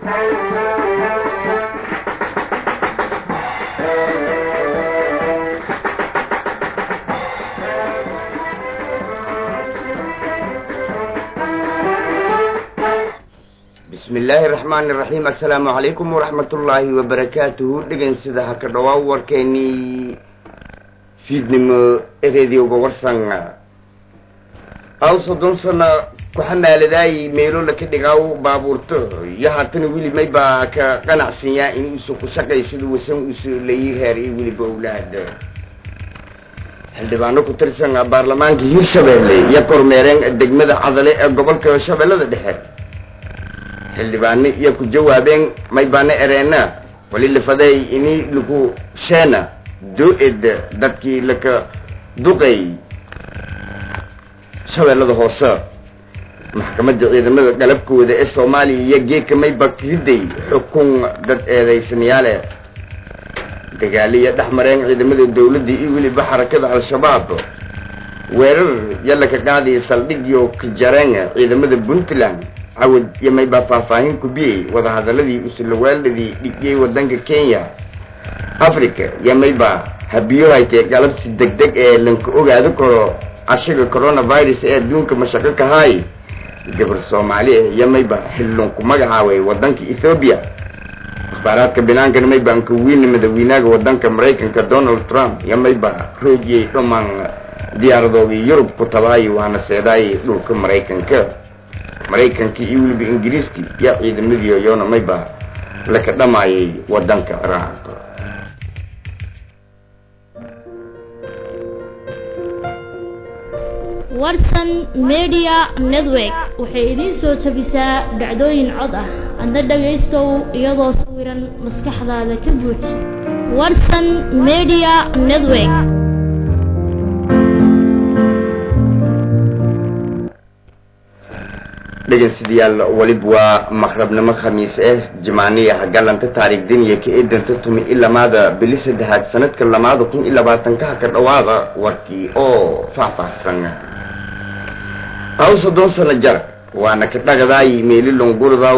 bismi illaahi raxmaani raxiim assalaamu calaykum waraxmatullaahi wabarakaatuhu dhegan sida haka dhawaa warkeenii fiidnimo ereedioga warsan aw soddon sana kuxamaaladaay meelo laka dhigaaw baabuurto iyo haatana weli may baa ka qanacsanyaa in uusa ku shaqaysada wasan uusa layi reer iyo weliba owlaad xildhibaano ku tirsan baarlamaanka hirshabeelle iyo kormeereen degmada cadale ee gobolka shabeellada dhexe xildhibaano iyo ku jawaabeen may baana ereena wali lafaday ini lagu sheena do-ed dadkii laka duqay shabeellada hoose maxkamadda ciidamada galabkooda ee soomaaliya iyo geedka mayba riday xukun dad eedaysanayaale dagaaliya dhex mareen ciidamada dawladda iyo weliba xarakada al-shabaab weerar yalla ka qaadaya saldhigyo ka jareen ciidamada puntland cawad iyo maybaa faahfaahin ku biyey wadahadaladii usulawaaladii dhigiyey wadanka kenya africa iyo maybaa habiyo haytee galabsi deg deg ee lanka ogaado karo cashiga coronavirus ee adduunka mashaqo kahaay gabar soomaali ah iyo mayba xillon ku magacaabay wadanka ethoobiya akhbaaraadka binaankana maybaan ka weyne madaxweynaha wadanka maraykanka donald trump iyo mayba roojiyey dhammaan diyaaradoodii yurub ku tabaay waana seedaay dhulka maraykanka maraykanka iyo weliba ingiriiski iyo ciidamadii yoona mayba laka dhamaayay wadanka ciraaq warsan media network waxay idiin soo jabisaa dhacdooyin cod ah adna dhagaystow iyadoo sawiran maskaxdaada ka buuj warsan media network dhegeystayaal weliba waa maqrabnimo khamiis ah jimaaniya galanta taariikh daniya ka eedanta tumi i lamaada bili saddexaad sanadka lamaada kun iyo labaatankaha ka dhawaada warkii oo faahfaahsan aw soddon sano jar waana ka dhagadaay meelilongurdaw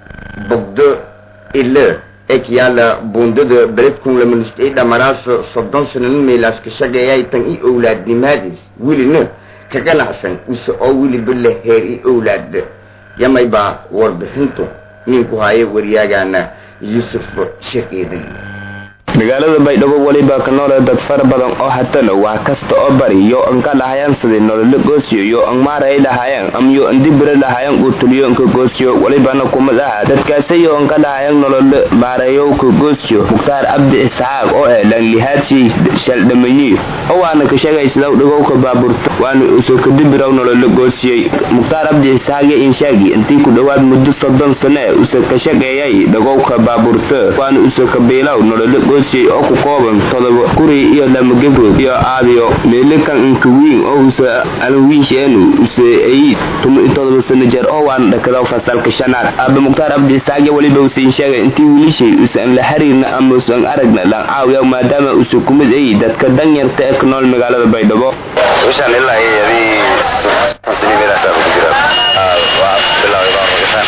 bogdo ile ekyaala buundada beledkun lamanustay dhamaraas soddon sananin meelaas ka shaqeeyay tan i owlaadnimaadis welina ka ganacsan use oo weliba la heer i owlaad yamaybaa warbixintu ninku haye waryaagaana yuusuf sheekeedan magaalada baydhabo weliba ka noole dad fara badan oo hatalo wax kasta oo bari yo anka dhahayaan sidii nololo goosiyo yo an maaray dhahayaan am yo andibira dhahayaan uutuliyo anka goosiyo welibana kumad aha dadkaasi yo anka dhahayaan nololo baarayo ka goosiyo mukhtaar cabdi isxaaq oo eh lanlihaadsi shaldhamayi oo waana ka sheegaysidaw dhagowka baaburta waana usoo kadibiraw nololo goosiyey mukhtaar cabdi isxaaq iyo inshaagi intii ku dhowaad muddo soddon sane usa ka shaqeeyay dhagowka baaburta waana usoo kabiilaw nololo goosiy oo ku kooban todoba kuri iyo lama gebrood iyo aabiyo meelikan inkawiin oo usa alwiinsheenu use ay tuma todoba sano jeer oo waana dhakadaw fasalka shanaad aaba mukhtaar cabdi isaaqya weliba usain sheegay intii wiilishay usan la xiriirna ama usan aragna dhan caawiya maadaama usa kumid ay dadka danyarta ee ku nool magaalada baydhabo bishan ilaa iyo adii soddon sano meelaasaa ku jira waa bilaaway baa ragitaan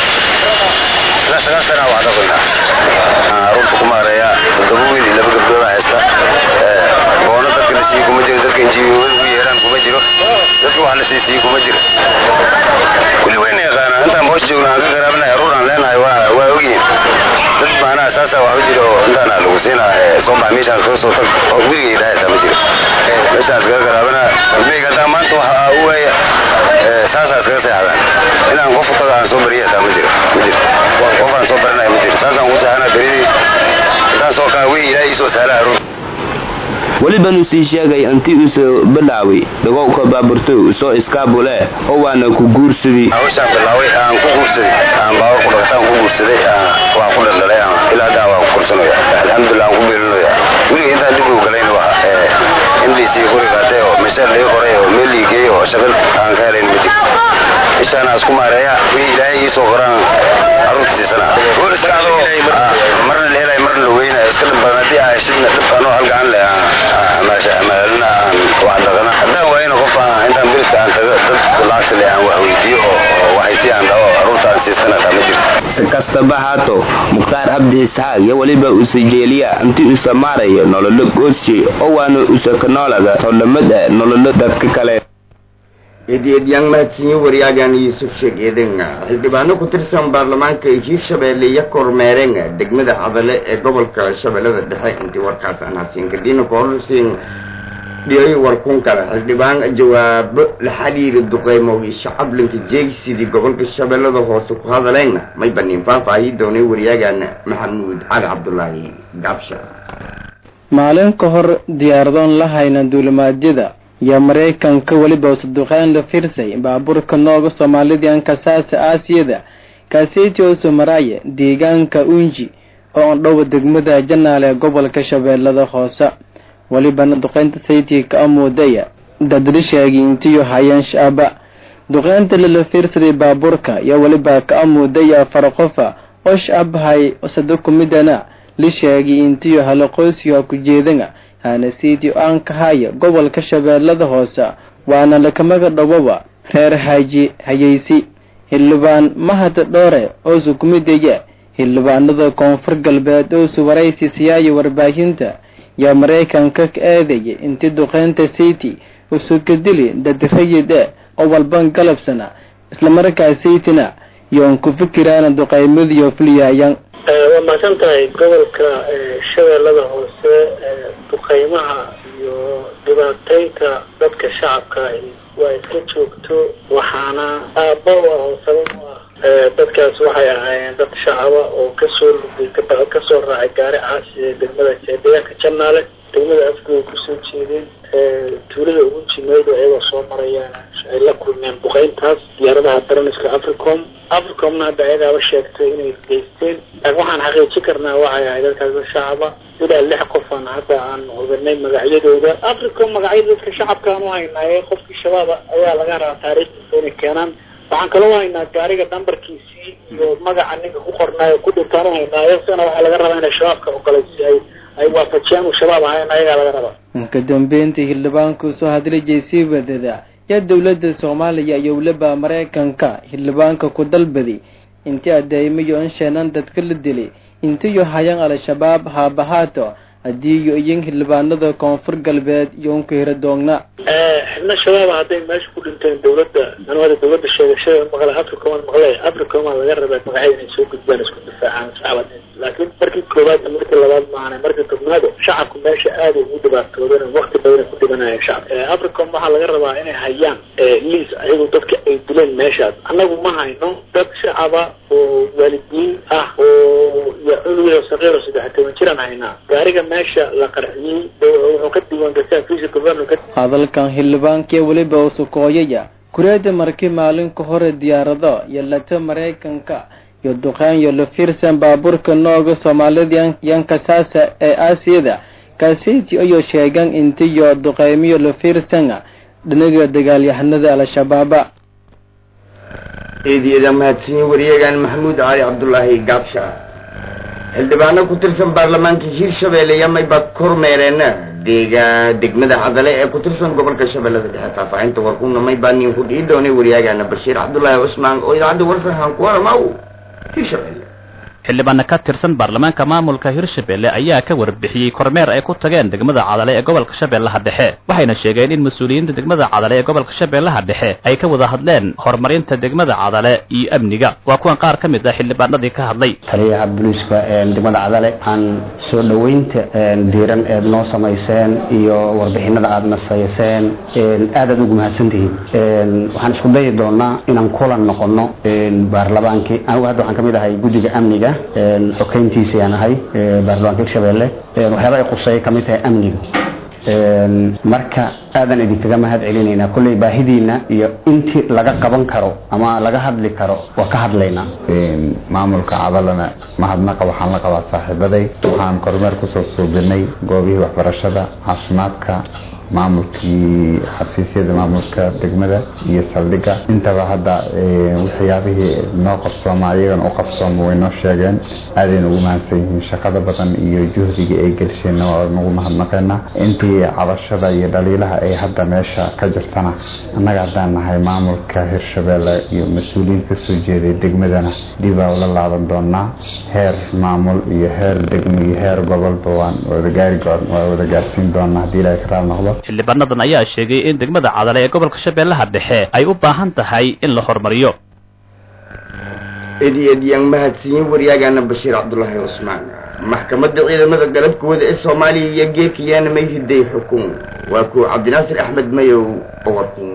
ilaa sagaal sana waa dhaqoynaa caruurta ku maareeya toddoba wiil iyo laba gabdhood baa haysta boono dadka la siiye kuma jiro dadka injiyoada ugu yeeraan kuma jiro dadka wax la siisiye kuma jiro kulli wayna yaqaanaa intaan boos joogna aan ka garaabanahay aruur aan leenahay waa waa ogyihin dad maanaha saasaa wax u jiro oo intaana lagu siinaa soo bax meeshaas kaga soo tag oo weligay idhaahaysaa ma jiro meeshaas kaga garaabana ilmeyga haddaa maanta waxa u weeya saasaas kaga seexdaan inaan qof tago aan soo bariya hataa ma jiro ma jiro qof aan soo baranaya ma jiro saasaan ugu saxana beridii intaan soo kaa wey ilaahay iisoo sahla aruur welibanu sii sheegay intii usa bilaaway dhagowka baaburto usoo iskaabule oo waana ku guursaday hawshaan bilaaway aan ku guursaday aan baawar ku dhaqataan ku guursaday waan ku dhaldhalay ilaa haddaa waan ku korsanaya alxamdulilah aan ku beelinaya weliga intaan dib ugu galayn waa mdc gurigaade oo meesha laga qoray oo meel lii geey oo shaqal aan ka helayn ma jirto ishaana isku maareeya wixii ilaahay ii soo qoraan carruurta siisana marna la helay marna la weynayo iska dhib badan haddii aa heshidna dhib anoo halgacan leh amaalina aan wax dhaqana haddaan waayna qof intaan biridka aan tago dad lacagta leh aan wax weydiiyo oo waxay si aan dhaho carruurta aan siistana taa ma jirto si kasta kastaba haato mukhtaar cabdi isxaaq iyo weliba usajeeliya intii usa maarayo nololo goosye oo waana usakanoolaga todhamada nololo dadka kale eedeedyaan mahadsiinye wariyaagan yuusuf sheeg eeden xildhibaano ku tirsan baarlamaanka hiirshabeelle iyo kormeereen degmada cadale ee gobolka shabeellada dhexe intii warkaas aan hasiin kadina koorsiin dhiyay warkun kale xildhibaan jawaabo la xiriira duqeymowgii shacablinka jeegsidii gobolka shabeellada hoose ku hadaleen may baniin faahfaahi doonay wariyaagan maxamuud cali cabdulaahi gaabsha maalin ka hor diyaaradoon la hayna duulimaadyada iyo maraykanka weliba saduqeyn la fiirsay baabuurka nooga soomaalidii kasaasa aasiyada kaaseti oo somaraaye deegaanka unji oo dhowa degmada janaal ee gobolka shabeellada hoose welibana duqeynta saytii ka amuudaya dadrisheegii intiyo hayeen shaaba duqeynta lala fiirsaday baabuurka iyo weliba ka amuudaya farqofa oo shacabhay sadakumidana lisheegii intiyo halaqoysiga ku jeedana hanasiti aan ka haya gobolka shabeellada hoose waana lakamaga dhawaba reer haji hayaysi xildhibaan mahad dhoore oo sukumidaya xildhibaanada koonfur galbeed oo suwaraysi siyaayo warbaahinta yaa maraykanka ka eedaya intii duqeynta city usukadili dad rayid e oo walban galabsana islamarkaa saytina yoon ku fikiraana duqeymadiyo fuliyaayan waa mahadsan tahay gobolka shabeellada hoose duqeymaha iyo dhibaateynta dadka shacabka waa iska joogto waxaana aabba u ah oo sabab u ah dadkaas waxay ahaayeen dad shacaba oo kasoo lugay kasoo raacay gaari caasi ee degmada deegaanka janaale degmada afgooy kusoo jeedeen tuulada ugu jimeedo ayagoo soo marayaan ay la kulmeen duqeyntaas diyaaradaha daraniska africom africomna hadda ayagaaba sheegtay inay geysteen waxaan xaqiijin karnaa waxay ahay dadkaas dad shacaba ilaa lix qofaan hadda aan oganay magacyadooda africom magacyada dadka shacabka aan u haynaaye qofkii shabaaba ayaa laga rabaa taariikhdiisa inay keenaan waxaan kaloo haynaa gaariga nambarkiisii iyo magaca ninka ku qornaayo ku dhintaan u haynaayo isagana waxaa laga rabaa inay shabaabka ogolay si ay ay waafajiyaan uu shabaab ahayn ayagaa laga rabaa ka dambeyntii xildhibaanku soo hadlijay sii wadada yaa dowladda soomaaliya iyo weliba maraykanka xildhibaanka ku dalbaday intii adeemiyo in sheenan dadka la dilay intiyo hayan al-shabaab haabahaato haddii iyo iyin xildhibaanada koonfur galbeed iyo unka hira doogna xibno shabaaba hadday meesha ku dhinteen dawladda anu hadda dawladda sheegashada maqle africoman maqle africoman laga rabaa magacyada inay soo gudbaan isku difaacaan shacab laakiin markii koowaad markii labaad maahane markii tobnaado shacabku meesha aada ugu dhibaatoodeen wakti badan ku dhimanayeen shacab africom waxaa laga rabaa inay hayaan liis ayagu dadka ay dileen meeshaas annagu ma hayno dad shacaba oo waalidiin ah oo iyo cunugyo saqiiro saddex toban jiraan haynaa gaariga meesha la qarxiyey wuxuu ka diiwaangastaa vice governor hadalkan xildhibaankii weliba usukooyaya kureeda markii maalinka hore diyaarado iyo lata maraykanka iyo duqeyn iyo lafiirsan baabuurka nooga soomaalida yankasaasa ee aasiyada kaasiti ayuu sheegan intiyo duqeymiyo lafiirsana dhinaga dagaalyahanada al-shabaaba eedyada mahadsanyi wariyagan maxamuud cali cabdulaahi gaabsha xildhibaano ku tirsan baarlamaanka hiirshabeelle yamayba kormeereen deega degmada cadale ee ku tirsan gobolka shabeellada dhexe faahfaahinta warkuna may baa nin ku dhihi doonay waryaagana bashiir cabdulaahi cusmaan oo idaacadda warsanhaan ku waramaw hiirshabeelle xildhibaano ka tirsan baarlamaanka maamulka hirshabelle ayaa ka warbixiyey kormeer ay ku tageen degmada cadale ee gobolka shabeellaha dhexe waxayna sheegeen in mas-uuliyiinta degmada cadale ee gobolka shabeellaha dhexe ay ka wada hadleen horumarinta degmada cadale iyo amniga waa kuwan qaar ka mid ah xildhibaanadii ka hadlay taliyaha booliiska degmada cadale aan soo dhoweynta diiran eed noo samayseen iyo warbixinada aad nasayseen aad aad ugu mahadsantihiin waxaan isku dayi doonaa inaan kulan noqono baarlamaankii anigu hadda waxaan ka mid ahay guddiga amniga xokeyntiisayaan ahay baarlamaanka hirshabeelle waxyaaba ay quseeya kamid tahay amniga marka aadan idinkaga mahad celinaynaa kolley baahidiina iyo intii laga qaban karo ama laga hadli karo waa ka hadlaynaa maamulka cadalana mahadnaqa waxaan la qabaa saaxiibaday waxaan kormeer kusoo suubinay goobihii waxbarashada caafimaadka maamulkii xafiisyada maamulka degmada iyo saldhigga intaba hadda waxyaabihii noo qabsooma ayagana u qabsooma way noo sheegeen aadayna ugu mahadsan yihiin shaqada badan iyo juhdiga ay gelsheenna waa nagu mahadnaqeynaa intii wixii cabashada iyo dhaliilaha ay hadda meesha ka jirtana annaga haddaan nahay maamulka hirshabeelle iyo mas-uuliyiin kasoo jeeday degmadana dibaa ula laaban doonaa heer maamul iyo heer degmo iyo heer gobolba waan wadagaari waa wada gaarsiin doonaa haddii ilaahay ka raal noqdo xildhibaanadan ayaa sheegay in degmada cadale ee gobolka shabeellaha dhexe ay u baahan tahay in la horumariyo edi edyaan mahadsiiyey waryaagaana bashiir cabdulaahi cusmaan maxkamadda ciidamada galabkooda ee soomaaliya iyo geekayaana may riday xukun waa kuwa cabdinaasir axmed mayow oo warkun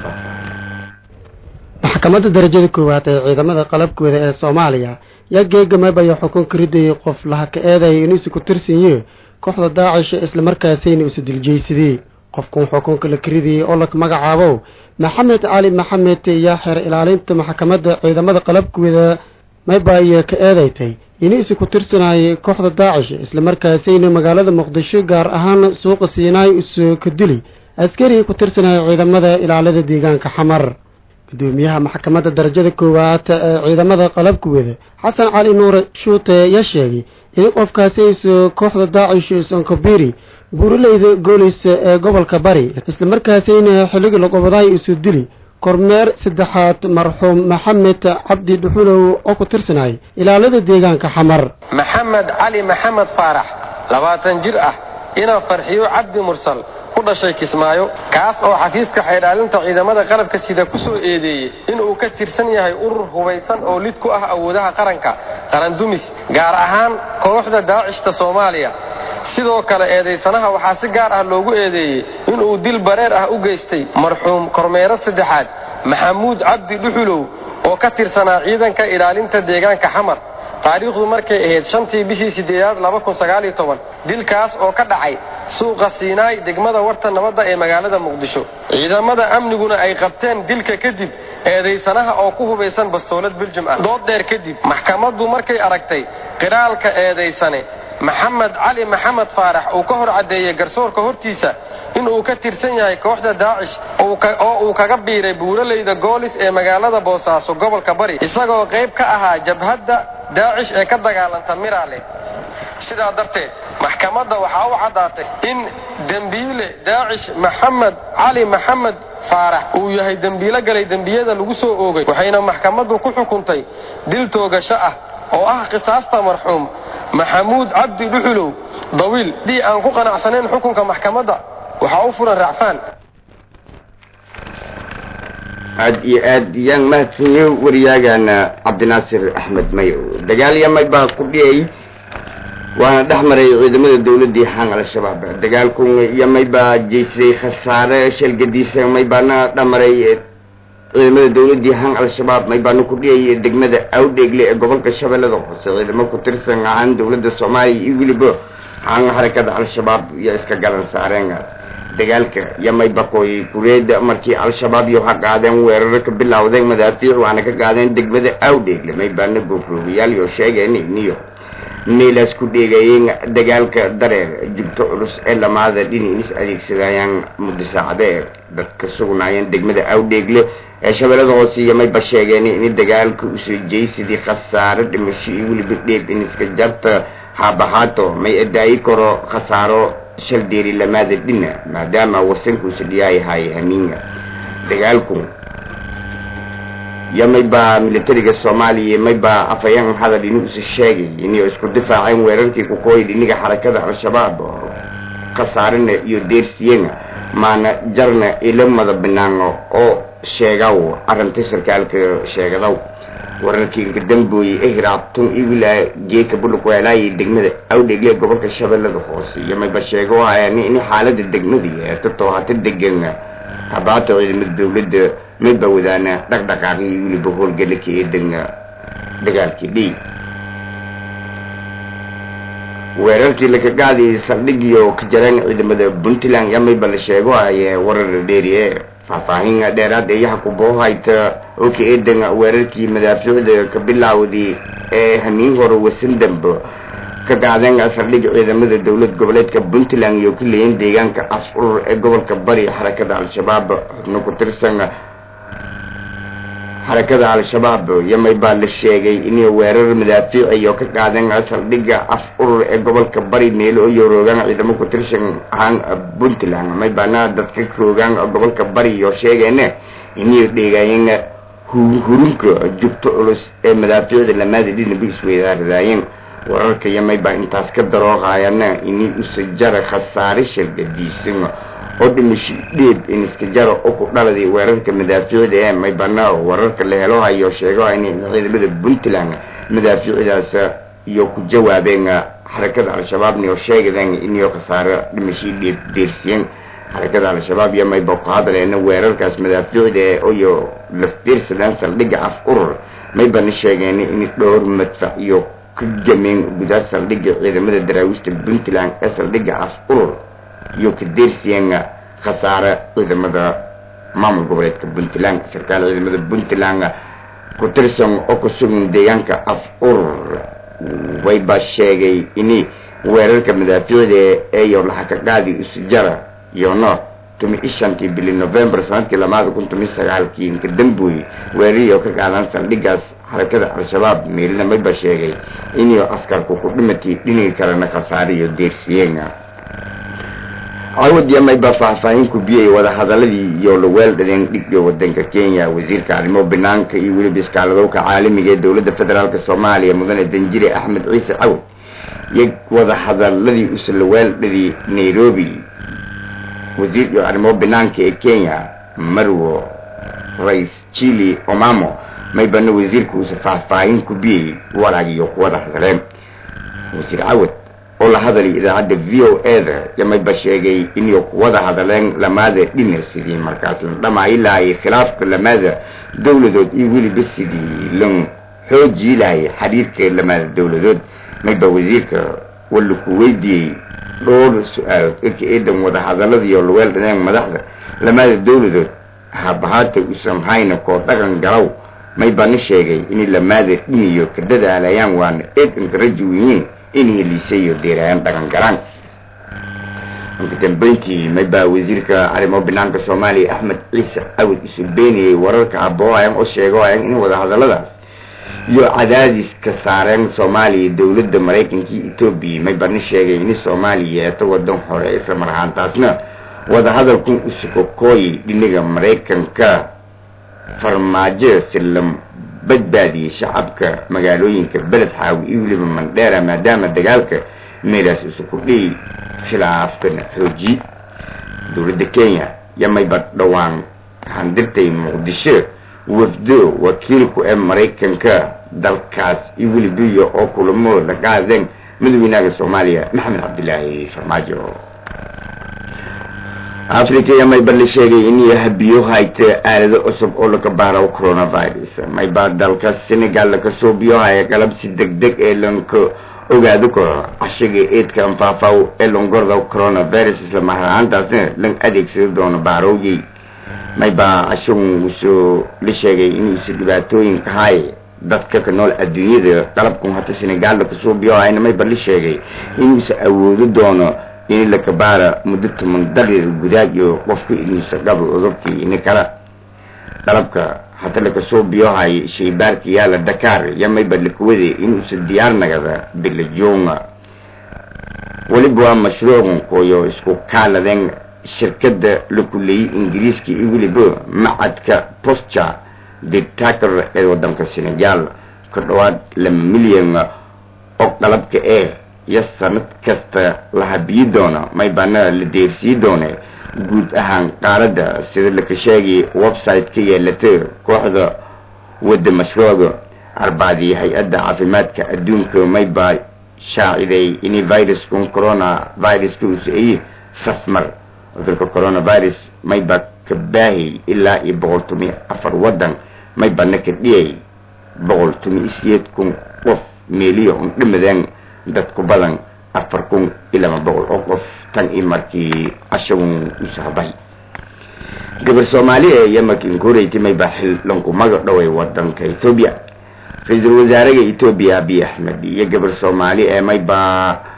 maxkamadda darajada koowaad ee ciidamada qalabkooda ee soomaaliya yaa geegamabaya xukun ka ridayay qof laha ka eedaya inuu isu ku tirsanyahe kooxda daacish islamarkaasayna isu diljaysadee qofkan xukunka la karidayay oo la magacaabo maxamed cali maxamed yaa xeer ilaalinta maxkamadda ciidamada qalabkooda maybaya ka eedaytay inuu isu ku tirsanayay kooxda daacish islamarkaasayna magaalada muqdisho gaar ahaan suuqa siinaay isu ka dili askari ku tirsanaya ciidamada ilaalada deegaanka xamar gudoomiyaha maxkamadda darajada koowaad ee ciidamada qalabkooda xasan cali nuure shuute yaa sheegay in qofkaasi isu kooxda daacish sonkobiri buuraleyda goolis ee gobolka bari islamarkaasayna xilligii laqobaday isu dili kormeer saddexaad marxuum maxamed cabdi dhuxulow oo ku tirsanay ilaalada deegaanka xamar maxamed cali maxamed faarax labaatan jir ah inaa farxiyo cabdi mursal ku dhashay kismaayo kaas oo xafiiska xaydhaalinta ciidamada qalabka sida ku soo eedeeyey inuu ka tirsan yahay urur hubaysan oo lid ku ah awoodaha qaranka qarandumis gaar ahaan kooxda daacishta soomaaliya sidoo kale eedaysanaha waxaa si gaar ah loogu eedeeyey inuu dil bareer ah u geystay marxuum kormeero saddexaad maxamuud cabdi dhuxulow oo ka tirsanaa ciidanka ilaalinta deegaanka xamar taariikhdu markay ahayd shantii bishii sideedaad laba kun sagaaliyo toban dilkaas oo ka dhacay suuqa siinaay degmada warta nabadda ee magaalada muqdisho ciidamada amniguna ay qabteen dilka kadib eedaysanaha oo ku hubaysan bastoolad beljum ah dood dheer kadib maxkamaddu markay aragtay qiraalka eedaysane maxamed cali maxamed faarax uu ka hor caddeeyey garsoorka hortiisa inuu ka tirsan yahay kooxda daacish oo uu kaga biiray buuraleyda goolis ee magaalada boosaaso gobolka bari isagoo qayb ka ahaa jabhadda daacish ee ka dagaalanta miraale sidaa darteed maxkamadda waxaa u caddaatay in dembiile daacish maxamed cali maxamed faarax uu yahay dembiilo galay dembiyada lagu soo oogay waxayna maxkamaddu ku xukuntay dil toogasho ah oo ah qisaasta marxuum maxamuud cabdi dhuxulow dawiil dhii aan ku qanacsanayn xukunka maxkamadda waxaa u furan racfaan aad iyo aad yaan mahadsanyo waryaagana cabdinaasir axmed mayow dagaal yamay baa ku dhiyay waana dhex maray ciidamada dawladii xaan al-shabaab dagaalkun yamay baa jeysay khasaare shalgadiisa may baana dhamaray ciidamada dawladii hang al-shabaab may baana ku dhiyay degmada awdheegle ee gobolka shabeellada hoose ciidamo ku tirsan ahaan dawladda soomaaliya iyo weliba hang xarakada al-shabaab iyo iska galan saareen dagaalka yamay bakoy kureeda markii al-shabaab iyo ha qaadeen weeraro ka bilowdeen madaafiic waana ka qaadeen degmada awdheegle may baana goofroogayaal iyo sheegeen iniyo meelaas ku dheegayeen dagaalka dareer jubto culus ee lamaada dhiniis adeegsadayaan muddo saacadee dadka sugnaayeen degmada awdheegle ee shabeellada hoose iyo mayba sheegeen in dagaalka usoo jeysadii khasaaro dhimasho iyo weliba dheeb in iska jarta haabahaato may adaayi karo khasaaro shal deeri lamaada dhina maadaama wasankuusa dhiyaayahay hamiinga dagaalku iyo maybaa militariga soomaaliya maybaa afayaan hadal inuusa sheegay inay isku difaaceen weerarkii kukooyi dhiniga xarakada al-shabaab khasaarina iyo deersiyena maana jarna ila mada banaano oo sheegaw arrinta sarkaalka sheegadaw wararkii gadambooye ehraabtun iyo wilaa geeka bulugweelaayay degmada awdhegle gobolka shabeellada hoose iyo mayba sheego hayaan in xaalada degmadii eetatoo hata degan habaata ciidamada dawladda mayba wadaana dhaqdhaqaaqii weliba howlgalaka ee degna dagaalkii dhiig weerarkii laka qaadayay saldhigiyo ka jareen ciidamada puntland yaa mayba la sheego haye warar dheeriye faahfaahin dheeraad eeyaha kuboohayta oo ka eedan weerarkii madaafiicda ka bilaawday ee hamiin hore wasan dambe ka qaadeen saldhig ciidamada dowlad goboleedka puntland iyo ka leeyiin deegaanka af urur ee gobolka bari xarakada al-shabaab xubno ku tirsan xarakada al-shabaab iyo maybaa la sheegay inay weerar madaafiic iyo ka qaadeen saldhigga af urur ee gobolka bari meelo iyo roogaan ciidamo ku tirsan ahaan puntland maybaana dadka roogaan gobolka bari iyo sheegeene inay dheegaayeen hurunka jugto culus ee madaafiicda lamaada dhinaba isweydaaradaayeen wararka iyo maybaa intaas ka darooqayana inay usajara khasaare shargadiisan oo dhimasho dheeb in iska jaro oo ku dhaladay weerarka madaafiicda ee maybana wararka la helo hayo sheego inay ciidamada puntland madaafiicdaas iyo ku jawaabeen xarakada al-shabaabna oo sheegadeen inay khasaare dhimasho dheeb deersiyeen xarakada al-shabaab iyo mayba ku hadleena weerarkaas madaafiicda ee iyo la fiirsadaan saldhigga af urur maybana sheegeen in dhowr madfac iyo ka gameen gudaha saldhigga ciidamada daraawiishta puntland ee saldhigga af urur iyo ka deersiyeen khasaare ciidamada maamul goboleedka puntland sarkaal ciidamada puntland ku tirsan oo ku sugan deegaanka af urur wayba sheegay in weerarka madaafiicda eeyo laxaka qaadi usujara iyo no tumi ishantii bili november sanadkii lamaada kun tumi sagaalkii inka dambuy weerarihii oo ka qaadan saldhiggaas xarakada al-shabaab meelina mayba sheegay inuu askarku ku dhimatay dhiniga kalena khasaare iyo deersiyeen cawad iyo mayba faahfaahin ku biyay wadahadaladii iyo laweeldhadeen dhigga wadanka kenya wasiirka arrimo banaanka iyo weliba iskaaladowka caalamiga ee dowladda federaalk soomaaliya mudane danjire axmed ciise cawad iyo wadahadaladii uslaweeldhadii nairobi wasiir iyo arrimo banaanka ee kenya marwo rais chili omamo maybana wasiirka uusa faahfaahin ku biyey walaagiyo kuwada hadaleen wasiir cawad oo la hadalay idaacadda v o eda iyo mayba sheegay inay kuwada hadaleen lamaada dhina sidii markaas la dhamaayi lahay khilaafka lamaada dowladood iyo weliba sidii lan xoojii lahay xiriirka lamaada dowladood mayba wasiirka wala ku weydiiyey dhowr su-aalood eka eedan wada hadaladiiyo laweeldhaneen madaxda lamaada dowladood habahaata usan hayna koo dhaqan galow maybana sheegay inay lamaada dhiniyo ka dadaalayaan waana eedanka raji weyiin in heliisayo deerayaan dhaqan galaan marka dambeyntii maybaa wasiirka arrimo banaanka soomaaliya axmed ciise cawad isu beenayay wararka abooayan oo sheegoayan in wada hadaladaas iyo cadaadis ka saareen soomaaliya dowladda maraykanka iyo etoobiya maybana sheegay in soomaaliya yeeto wadan hore isla mar ahaantaasna wadahadalkun usukokooyay dhiniga maraykanka farmaajo si la badbaadiyey shacabka magaalooyinka beled xaawi iyo weliba mandheera maadaama dagaalka meelaas isu kordhiyey khilaafkana xooji dowladda kenya yamayba dhowaan handirtay muqdisho wafdo wakiilku ee maraykanka dalkaas iyo welibiya oo kulamo la qaadeen madaxweynaha soomaaliya maxamed cabdilaahi farmaajo africa iyo mayba la sheegay inay habiyo hayta aalado cusub oo laga baaro coronavirus mayba dalka senegal laka soo biyohaya qalab si deg deg ee lanka ogaado karo cashiga eedka anfaafaw ee longorda coronavirus isla maharahaantaasna lan adeegsado doono baarowgii mayba cashigun usoo la sheegay inuusa dhibaatooyinka hay dadka ka nool adduunyada qalabkan hata senegal laka soo biyohayna mayba la sheegay inuusa awoodo doono in lakabaara muddo toban daqiiqa gudaad iyo qofka inuusa qabo cudurkii ini kala qalabka hata lakasoo biyohay shaybaarka yaala dakar yamayba lakawade inuusa diyaar nagada bilajoonga weliba waa mashruucan koyo isku kaaladeen shirkadda la kuleeyey ingiriiska iyo weliba macadka posture dictator ee wadanka senegal ka dhawaad laba milyan oo qalabka ee iyo sanad kasta la habiyi doono maybana la deersii doone guud ahaan qaaladda sida laka sheegay website ka yeelata kooxda wadda mashruuca arbacdii hay-adda caafimaadka adduunka mayba shaaciday in viruskun corona viruska usaeye safmar cudurka coronavirus mayba ka baahay ilaa iyo boqol tomiyo afar waddan maybana ka dhiyay boqol tomiyo sideed kun qof meeliya un dhimadeen dad ku badan afar kun iyo laba boqol oo qof tan iyo markii cashagun usahbay gabar soomaaliya ee yamarkii inkuureytay mayba xil lanku magac dhoway wadanka ethoobiya ra-iisul wasaaraha etoobiya abiy axmed iyo gabar soomaali ee mayba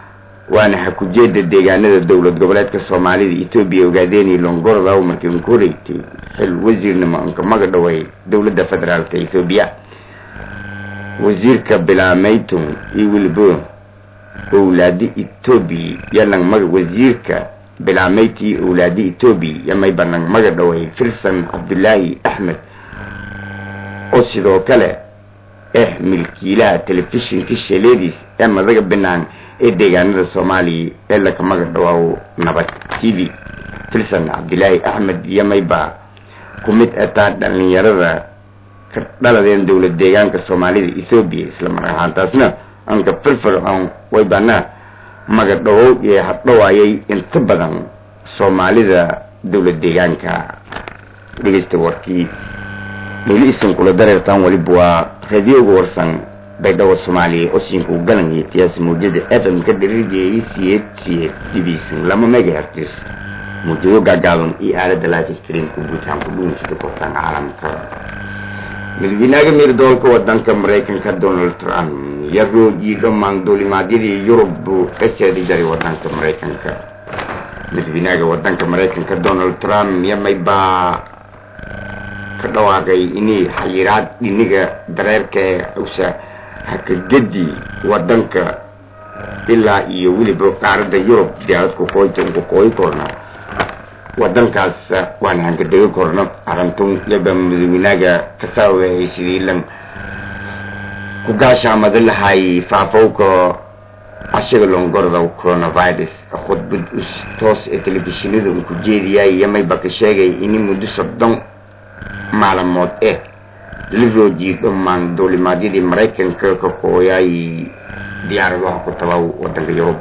waana hakujeeda deegaanada dowlad goboleedka soomaalida etoobiya ogaadeenii longordaw markii un ku wareegtay xil wasiirnimo unka maga dhaway dowladda federaalka etoobiya wasiirka bilaameytun iyo weliba owlaadi etoobiya yalang maga wasiirka bilaameyti iyo owlaadi etoobiya yamayba nang maga dhaway firsan cabdulaahi axmed oo sidoo kale ah milkiilaha telefishinka sheleediis ee madaga binaan ee deegaanada soomaaliya ee laka maga dhawaawo nabad t v filsan cabdilaahi axmed yamayba ku mid ataa dhalinyarada ka dhaladeen dowlad deegaanka soomaalida ethoobiya isla mar ahaantaasna anka firfircoon waybana maga dhawow iyo hadhawaayay inta badan soomaalida dowlad deegaanka dhegeysta warkii meeli isan kula dareertaan waliba waa radioga warsan baydhabo soomaaliya osiinku galan iyo tiyaas mawjada f m ka dhirigeeyay siyeed siyeed dhibiisan lama megahertis mawjado gaagaaban iyo aalada life streamka guutaan ku dhuunsida kortaan caalamka madaxweynaha miirdoolka wadanka maraykanka donald trump yaroo iyo dhammaan duulimaadyadii yurub buu ka seedi jaray wadanka maraykanka madaxweynaha wadanka maraykanka donald trump yamaybaa ka dhawaaqay inay xayiraad dhiniga dareerka ee usa hakagedi wadanka ilaa iyo weliba qaaradda yurub diyaaradku kooyta uku kooyi korna wadankaas waan hankadegi korno arintun yaba madaxweynaga kasaaweeyay sidii lan ku gaashaamada lahay faafowka ashaga longorda coronavirus khudbad toos ee telefishinada un ku jeediyay yamayba ka sheegay ini muddo soddon maalamood eh la roojiyay dhammaan duulimaadyadii maraykanka ka kooyay diyaaradaha ku tabaw wadanka yurub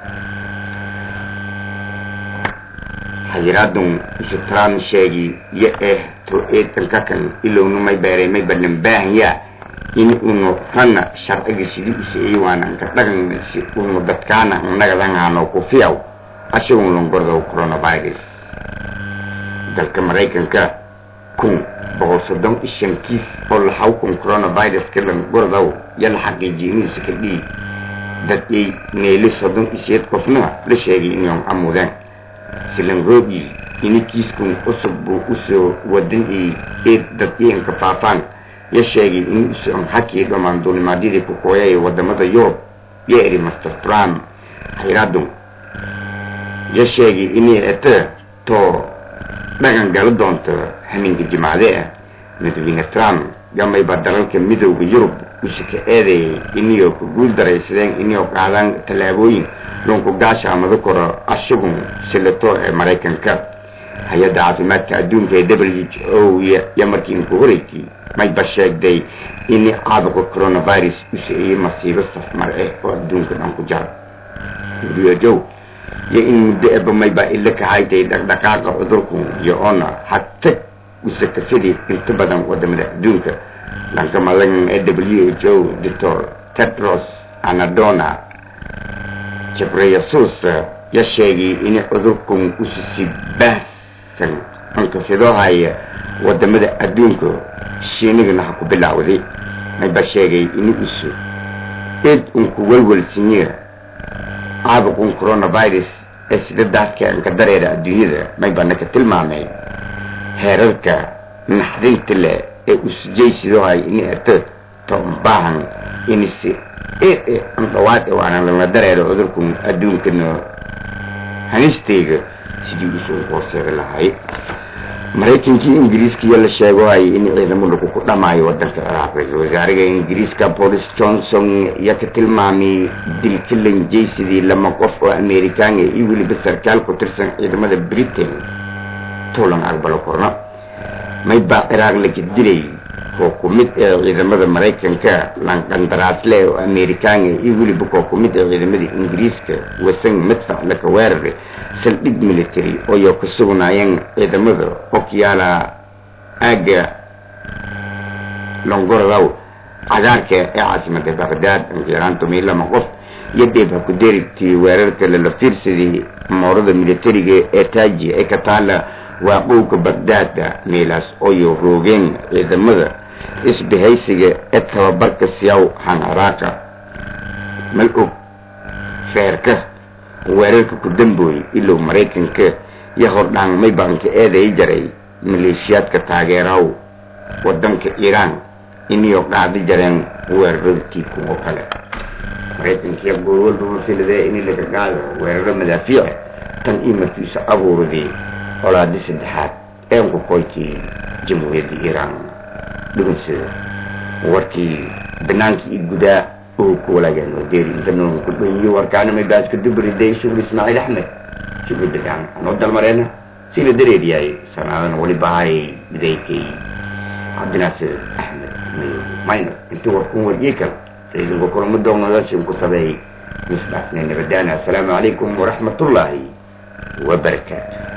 xayiraadun shutran sheegi yo eh to eedanka kan ilownu may beeray may balan baahanya in unu sana sharciga sidii u siiyey waana ka dhagan si unu dadkaana nagadangaano ku fiyaw ashagun longordo coronavirus dalka maraykanka kun boqol soddon iyo shan kiis oo laxaw kun coronavirus ka langordow yala xaqiijiyay inuusa ka dhigi dad ay meeli soddon iyo sideed qofna la sheegay inay amudeen silangoogii ini kiiskun cusub buu usoo wadan ay eed dad iyanka faafaan ya sheegay in usan hakii dhammaan duulimaadyadii ku kooyay wadamada yurub yo eri master trump xayraadun ya sheegay inay ete to dhaqan gala doonto haminka jimacde ah madaxweyne trump gamayba dalalka midowda yurub usa ka eedeeyay iniyoo ku guul daraysadeen iniyoo qaadaan tallaabooyin loonku gaashaamado koro ashagun silato ee maraykanka hay-adda caafimaadka adduunka ee w h o ya markii inku horeysay mayba sheegday in caabuqa coronavirus u siciyey masiibo safmar eh oo adduunka dhan ku jara who iyo in muddo eba mayba ila kahaytay dhaqdhaqaaqa cudurku iyo oona hatag usa kafidi inta badan wadamada adduunka dhanka madan ee w h o doctor tedros anadona jabreyasus ya sheegay in cudurkan usisi baahsan ankafidohaya wadamada adduunka shiinigana ha ku bilaawday mayba sheegay in usu eed unku welwelsinye caabuqun coronavirus ee sida daadka anka dareera adduunyada maybana ka tilmaamay heerarka naxdinta leh ee usujaysidohay in ete toonbaahan inisi ee an dhawaad waana lala dareero cudurkan adduunkana hanistayga sidii usoo hooseeda lahay maraykankii ingiriiskaiyo la sheegohay in ciidamo lagu ku dhamaayo wadanka ciraaq ra-isul wasaariga ingiriiska boris johnson iyo ka tilmaamay dilka lanjaysidii lama qof oo amerikaana iyo weliba sarkaal ku tirsan ciidamada britain tuulan aqbalo korno maybaa ciraaq laka dilay koo ku mid ee ciidamada maraykanka lanqandaraasle oo amerikaana iyo weliba koo ku mid ee ciidamada ingiriiska wasan madfac laka weerare saldhig military ooyo ka sugnaayeen ciidamada okyaala aaga longorodow cagaarka ee caasimada baqdaad ankiraantumay lama qof iyo dheeb ha ku deerigtii weerarka lala fiirsadii moorada militariga ee taaji ee ka taala waaqowga bagdaada meelaas ooyo roogeen ciidamada isbahaysiga ee tababarka siyaw han ciraaqa mal og reerka weerarka ku dambooyey ilow maraykanka iyo hordhaan may baanka eeday jaray maleeshiyaadka taageeraw wadanka iiraan iniyo qaadi jareen weerarada kuwo kale maraykankiya goor walba mafiladee in laga qaado weeraro madaafiic tan ii markiisa abuuradii colaadi saddexaad eenku koykii jamhuuriyadda iiraan dhugunsida warkii banaankii i gudaa oo ku walaageen oo deeri inta noon ku dhanyiyo warkaana may baaska dubriday shukri ismaaciil axmed shukri dagaan anoo dalmareena sila dareeriyaay sanaadan waliba hay bidaykay cabdinaasir axmed maynor intii warkun wariyey kale raidinku kulamo doonadaashin ku tabeey misdhaafnay nabadaana assalaamu calaykum waraxmatullaahi wabarakaatu